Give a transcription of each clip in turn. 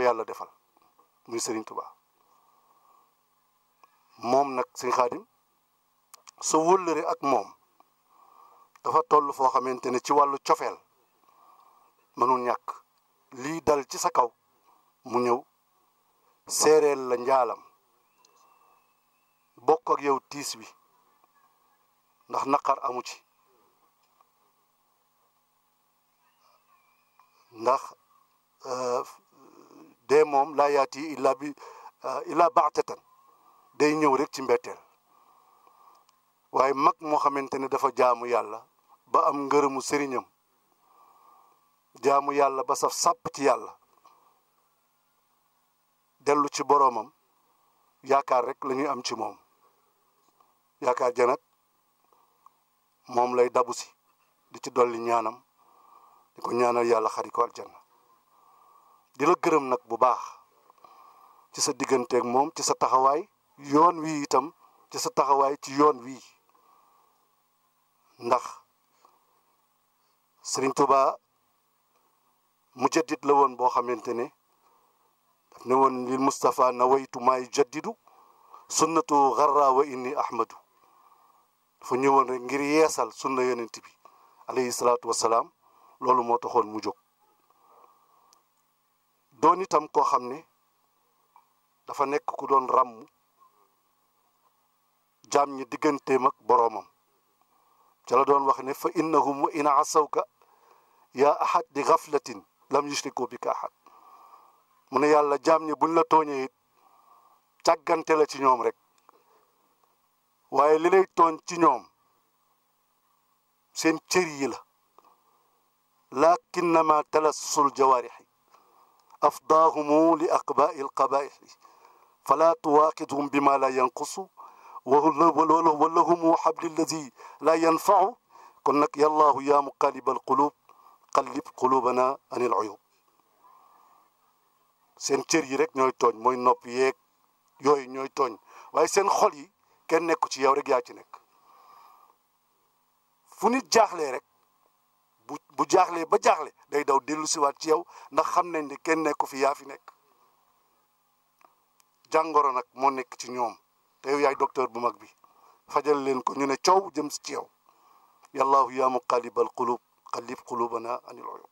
yàlla defal muy Serigne Touba moom nag sëñ Xaadim sa wëllëre ak moom dafa toll foo xamante ne ci wàllu cofeel mënul ñàkk lii dal ci sa kaw mu ñëw seereel la njaalam bokk ak yow tiis wi ndax naqar amu ci ndax dee moom laa yaati illa bi illa baatatan day ñëw rek ci mbetteel waaye mag moo xamante ne dafa jaamu yàlla ba am ngërëmu sëriñam jaamu yàlla ba saf sàpp ci yàlla dellu ci boroomam yaakaar rek la ñuy am ci moom yaakaar ja nag moom lay dabu si di ci dolli ñaanam di ko ñaanal yàlla xari ko aljanna di la gërëm nag bu baax ci sa digganteeg moom ci sa taxawaay yoon wi itam ci sa taxawaay ci yoon wii ndax Sëriñ Tuuba mujaddid la woon boo xamante ne daf ne woon lil Mustafa nawaytu maay jaddidu sunnatu garra wa inni ahmadu dafa ñëwoon rek ngir yeesal sunna yonent bi alayhi salaatu wasalaam loolu moo taxoon mu jóg doon itam koo xam ne dafa nekk ku doon ràmm jaam ñi digganteem ak boroomam ca la doon wax ne fa innahum wa in asawka yaa ahad di gaflatin lam yushriku bika ahad mu ne yàlla jaam ñi buñ la tooñee it càggante la ci ñoom rek waaye li lay tooñ ci ñoom seen cër yi la lakinnama talassul jawaarixi afdaahumu li aqbaai alqabaixi fala tuwaaqidhum bima la yanqusu walahumu xabli alladi la yanfacu kon nag yallaahu yaa muqalib alqulub qallib qulubana an il uyub seen cër yi rek ñooy tooñ mooy nopp yeeg yooyu ñooy tooñ waaye seen xol yi kenn nekku ci yow rek yaa ci nekk fu nit jaaxlee rek bu bu jaaxlee ba jaaxle day daw dellu siwaat ci yow ndax xam nañ ne kenn nekku fi yaa fi nekk jàngoro nag moo nekk ci ñoom te yow yaay docteur bu mag bi fajal leen ko ñu ne coow jëm ci yow yallaahu yaa muqallibal qulub qallib qulubana anil uyub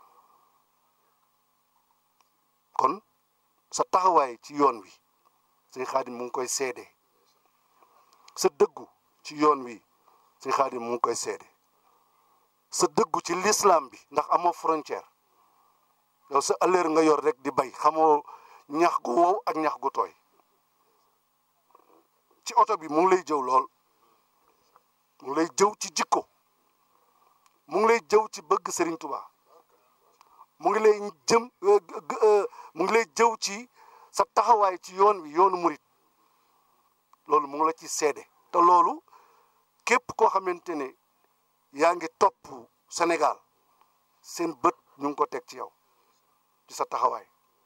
kon sa taxawaay ci yoon wi sëñ xaadim mu ngi koy seede sa dëggu ci yoon wi sëñ xaadim mu ngi koy seede sa dëggu ci l'islam bi ndax amoo frontière yow sa ëllëer nga yor rek di bay xamoo ñax gu wow ak ñax gu tooy ci oto bi mu ngi lay jëw lool mu ngi lay jëw ci jikko mu ngi lay jëw ci bëgg Serigne Touba mu ngi lay jëm mu ngi lay jëw ci sa taxawaay ci yoon wi yoonu murit loolu mu ngi la ci seede te loolu képp koo xamante ne yaa ngi topp Sénégal seen bët ñu ngi ko teg ci yow ci sa taxawaay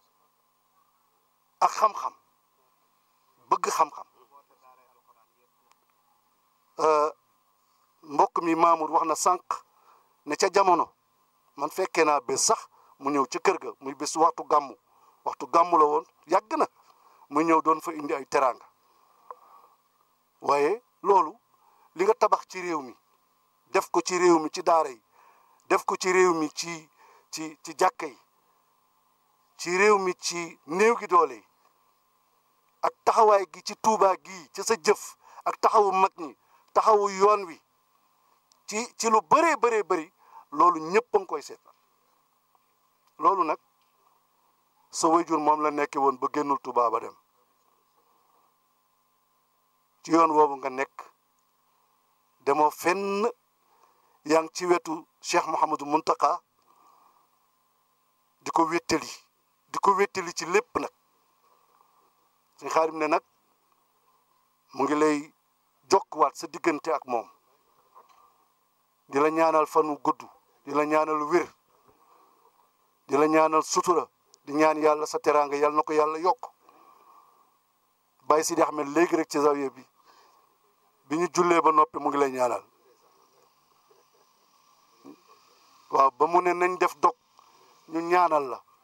ak xam-xam bëgg xam-xam mbokk mi Mamour wax na sànq ne ca jamono man fekkee naa bés sax mu ñëw ca kër ga muy bés waxtu gàmmu waxtu gàmmu la woon yàgg na mu ñëw doon fa indi ay teraanga waaye loolu li nga tabax ci réew mi def ko ci réew mi ci daara yi def ko ci réew mi ci ci ci jàkka yi ci réew mi ci néew gi doole yi ak taxawaay gi ci tuubaa gi ci sa jëf ak taxawu mag ñi taxawu yoon wi ci ci lu bëree bëree bëri loolu ñëpp a ngi koy seetal loolu nag sa wayjur moom la nekke woon ba génnul Tuubaa ba dem ci yoon woowu nga nekk demoo fenn yaa ngi ci wetu Cheikh Mouhamadou Muntaka di ko wéttali di ko wéttali ci lépp nag suñ xaarim ne nag mu ngi lay jokkuwaat sa diggante ak moom di la ñaanal fanu gudd di la ñaanal wér di la ñaanal sutura di ñaan yàlla sa teraanga yàlla na ko yàlla yokk Baye Sidi Ahmed léegi rek ci zawiya bi bi ñu jullee ba noppi mu ngi lay ñaanal waaw ba mu ne nañ def dog ñu ñaanal la